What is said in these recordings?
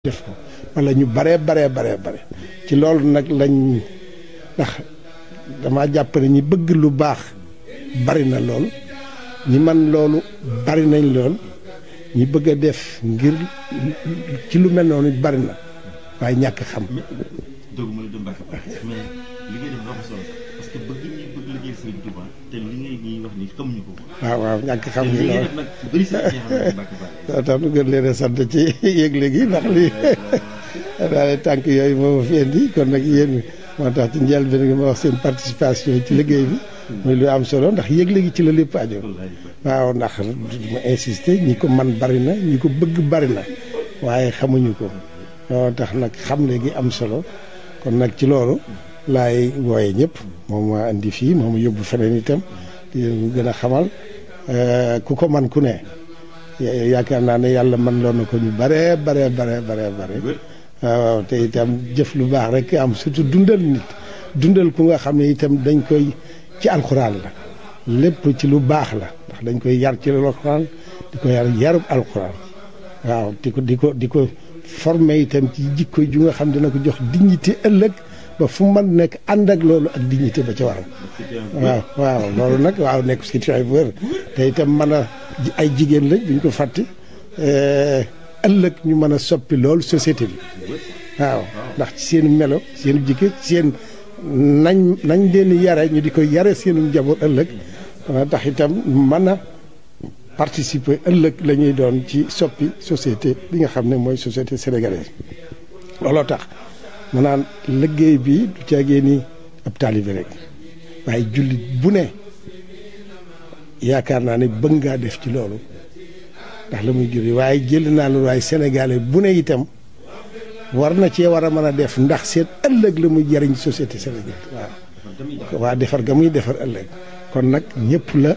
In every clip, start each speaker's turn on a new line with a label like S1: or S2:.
S1: def ko wala ñu baree baree baree bare ci loolu nag lañ ndax dama jàpp ne ñi bëgg lu baax bari na lool ñi man loolu bari nañ lool ñi bëgg a def ngir ci lu mel noonu bari na waaye ñàkk xam.
S2: doguma la dem Mbacke mais li ngay def dafa solo parce que bëgg ñi bëgg liggéey Serigne Touba te li ngay ñuy wax ni xamuñu ko.
S1: waaw waaw ñàkk xam
S2: te
S1: ngi
S2: li ngay
S1: lool
S2: def nag bëri sa ñi xam ne Mbacke Balla.
S1: daa tax nu gën leen a sant ci yëgle gi ndax lii daal tànk yooyu moo ma fi indi kon nag yéen moo tax ci njëlbéen gi ma wax seen participation ci liggéey bi muy lu am solo ndax yëgle gi ci la lépp aju waaw ndax ma insister ñi ko man bari na ñi ko bëgg bari na waaye xamuñu ko moo tax nag xam léegi am solo kon nag ci loolu laay wooye ñëpp moom ma indi fii moom yóbbu feneen itam di leen gën a xamal ku ko man ku ne yaakaar naa ne yàlla man loon na ko ñu bare bare bare bare bare waaw te itam jëf lu baax rek am surtout dundal nit dundal ku nga xam ne itam dañ koy ci alxuraan la lépp ci lu baax la ndax dañ koy yar ci alxuraan di ko yar yarub alxuraan waaw di ko di ko di ko formé itam ci jikko ju nga xam dina ko jox dignité ëllëg ba fu man nekk ànd ak loolu ak dignité ba ca waral waaw waaw loolu nag waaw nekk situation bu wér te itam mën a ay jigéen lañ buñ ko fàtte ëllëg ñu mën a soppi loolu société bi waaw ndax ci seen melo seen jikko seen nañ nañ leen yare ñu di ko yare seenu njaboot ëllëg dana tax itam mën a participer ëllëg la ñuy doon ci soppi société bi nga xam ne mooy société sénégalaise looloo tax ma naan liggéey bi du caagee ni ab taalibe rek waaye jullit bu ne yaakaar naa ne bëgg ngaa def ci loolu ndax la muy juri waaye jël naa loolu waaye sénégalais bu ne itam war na cee war a mën a def ndax seen ëllëg la muy jariñ société sénégalaise waaw waa defar ga muy defar ëllëg kon nag ñëpp la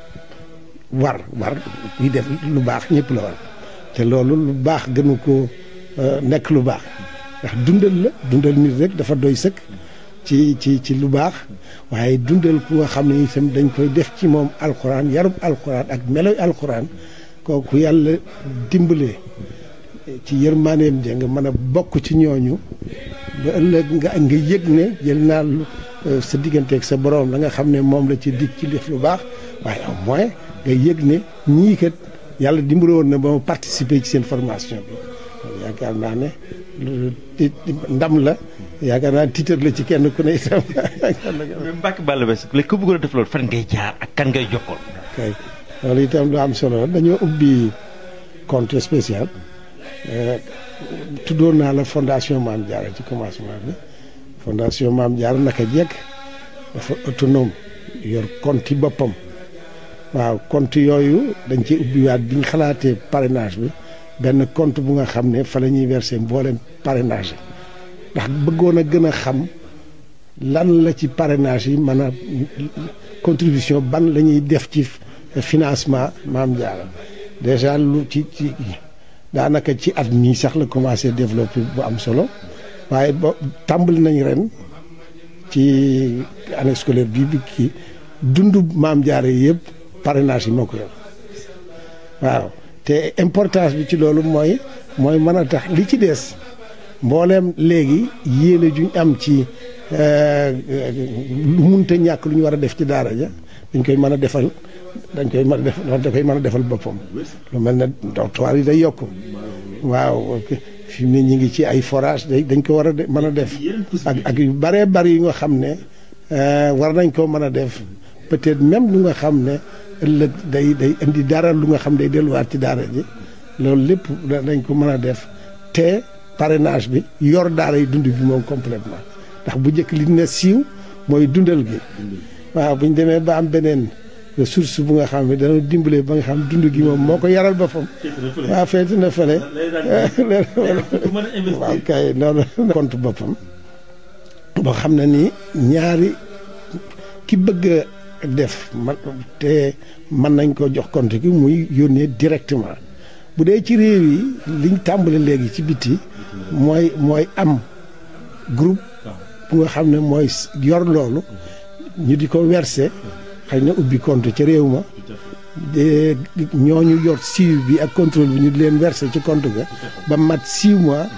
S1: war war kuy def lu baax ñëpp la war te loolu lu baax gënu ko nekk lu baax ndax dundal la dundal nit rek dafa doy sëkk ci ci ci lu baax waaye dundal ku nga xam ne itam dañ koy def ci moom alxuraan yarub alxuraan ak meloy alxuraan kooku yàlla dimbalee ci yërmaaneem ja nga mën a bokk ci ñooñu ba ëllëg nga nga yëg ne jël naa lu sa digganteeg sa borom la nga xam ne moom la ci dig ci def lu baax waaye au moins nga yëg ne ñii kat yàlla dimbale woon na ba ma participer ci seen formation bi yaakaar naa ne ndam la yaakaar naa tiitar la ci kenn ku ne itam.
S2: mais Mbacke Balla Bess léegi ku bëggoon a def loolu fan ngay jaar ak kan ngay jokkoon.
S1: kay loolu itam lu am solo dañoo ubbi compte spécial tuddoon naa la fondation Maam Diarra ci commencement bi fondation Maam Diarra naka jekk dafa autonome yor compte boppam waaw compte yooyu dañ ci ubbiwaat bi ñu xalaatee parrainage bi. benn compte bu nga xam ne fa la ñuy verser mboolem parrainage yi ndax bëggoon a gën a xam lan la ci parrainage yi mën a contribution ban la ñuy def ci financement Maam Diarra déjà lu ci ci daanaka ci at mii sax la commencé développer bu am solo waaye ba tàmbali nañ ren ci année scolaire bii bi kii dundu Maam Diarra yi yëpp parrainage yi moo ko yor waaw te importance bi ci loolu mooy mooy mën a tax li ci des mbooleem léegi yéene juñ am ci lu munta ñàkk lu ñu war a def ci daara ja dañ koy mën a defal dañ koy mën a def da koy mën a defal boppam lu mel ne dortoir yi day yokk waaw fi mu ne ñu ngi ci ay forage day dañ ko war a mën a def ak ak yu bëree bëri yu nga xam ne war nañ koo mën a def peut-être même lu nga xam ne ëllëg day day indi dara lu nga xam day delluwaat ci daara ji loolu lépp dañ ko mën a def te parrainage bi yor daara yi dund bi moom complètement ndax bu njëkk li ne siiw mooy dundal gi waaw bu ñu demee ba am beneen ressource bu nga xam ne dana dimbale ba nga xam dund gi moom moo ko yaral boppam waaw feeti na fële waaw kay noonu compte boppam boo xam ne nii ñaari ki bëgg def man te mën nañ ko jox compte gi muy yónnee directement bu dee ci réew yi liñ tàmbali léegi ci biti mooy mooy am groupe bu nga xam ne mooy yor loolu ñu di ko verser xëy na ubbi compte ca réew ma de ñooñu yor suivi bi ak contrôle bi ñu di leen verser ci compte ga ba mat 6 mois